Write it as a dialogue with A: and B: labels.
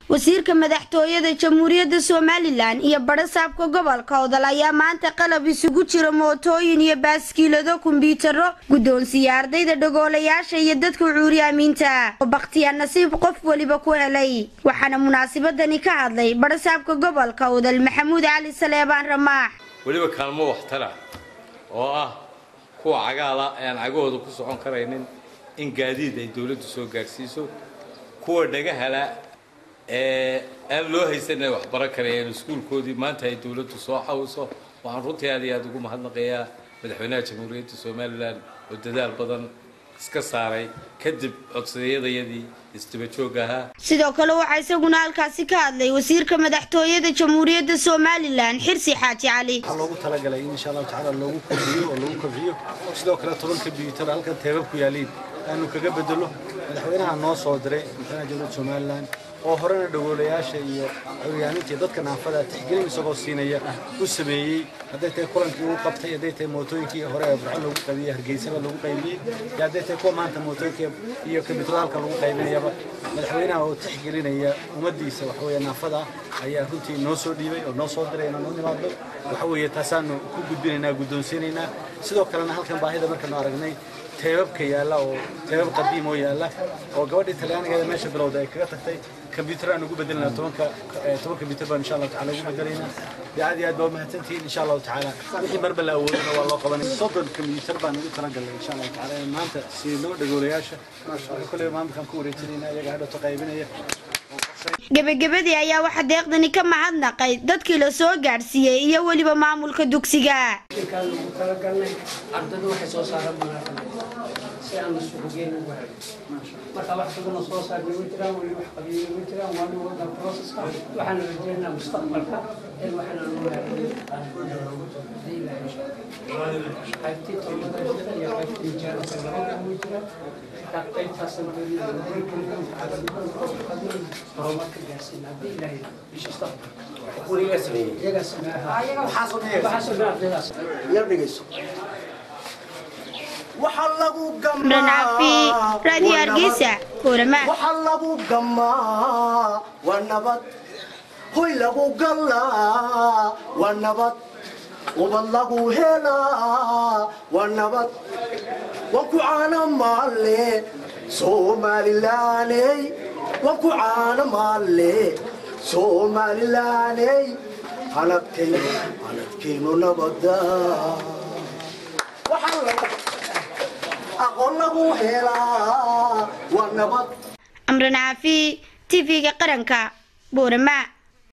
A: wasiirka madaxtooyada jamhuuriyadda somalilan iyo badhasaabka gobolka odol ayaa maanta qalab isugu jira mootooyin iyo baaskiilado kombyutaro guddoonsiiya ardayda dhagoolayaasha iyo dadka cuuriyaamiinta oo bakhtiyaa nasiib qof weliba ku helay waxaana munaasabadani ka hadlay badhasaabka gobolka odol maxamuud cali saleebaan ramaax
B: weliba kaalmo waxtara oo ah kuwa cagaala aan cagahooda ku socon karaynin in gaadiid ay dowladdu soo gaadhsiiso kuwa dhagahala ee aan loo haysan inay waxbaran karayeen iskuulkoodii maanta ay dowladdu soo xawiso waxaan runtii aad iyo aad ugu mahadnaqayaa madaxweynaha jamhuuriyadda somalilan oo dadaal badan iska saaray kadib codsadayadayadii isdaba joog ahaa
A: sidoo kale waxaa isaguna halkaasi ka hadlay wasiirka madaxtooyada jamhuuriyadda somalilan xirsi xaaji cali
C: waxaa loogu talagalay in insha allahu tacaala loogu kordhiyo oo lagu kobciyo sidoo kale toban kombyuutar halkan teebab ku yaaliin aanu kaga bedelo madaxweynaha noo soo diray madaxweynaha jamhuuriyadda somalilan oo horena dhagoolayaasha iyo curyaaninta iyo dadka naafada tixgelin isagoo siinaya u sameeyey hadday tahay kulankii uu qabtay hadday tahay mootooyinkii hore ee burco lagu qaybiyey hargeysaba lagu qaybiyey iyo hadday tahay kuwa maanta mootooyinka iyo kombiyuutarada halkan lagu qaybinayaba madaxweynaha oo tixgelinaya ummaddiisa waxaweeye naafada ayaa runtii noo soo dhiibay oo noo soo diray inaan u nimaadno waxa weeye taasaanu ku gudbinaynaa guddoonsiinaynaa sidoo kalena halkan baahida markaanu aragnay teebabka yaalla oo teebab qadiim oo yaalla oo gabadhii talyaanigeeda meesha bilowda ay kaga tagtay kombyuutar aan ugu bedelinaa tobanka toban kombyuutar baan insha allahu tacala ugu bedelaynaa dee aad iyo aad baa umahadsantihiin insha allahu tacaala wixii marba la awoodina waa loo qabanay soddon kombyuutar baan ugu talagalnay insha allahu tacaala in maanta siinoo dhagoolayaasha marka kolleyba maamulkaan ku wareejinayna iyaga hadhowto qaybinaya
A: gebagabadii ayaa waxaa deeqdani ka mahadnaqay dadkii la soo gaadhsiiyey iyo weliba maamulka dugsiga
D: kaan ugu talagalnay ardaydu waxay soo saaraan munaafada si aan isugu geyn ugu helin marka wax badanoo soo saarnay ma jiraan weli wax qabiyey ma jiraan waa dhin wadan processka waxaan rajeynaa mustaqbalka in waxaan aanu qaybtii tolmada jira iyo qaybtii jaanka labada way jiraan marka qaybtaasna horumarka gaarsiin haddii ilaahay bishii iyagaa sameeha waxaa sameeha ardaydaas
A: imran cafi raadiyo hargeysa koorama
E: waxa lagu gamaa waa nabad hoy lagu gallaa waa nabad ubad lagu helaa waa nabad waan ku caana maalle somalilaaney waan ku caana maalle somalilaaney hanadkaynu hanadkaynu nabada waxaa lagu aqoon lagu helaa waa nabad
A: amran cafi tv-ga qaranka boorama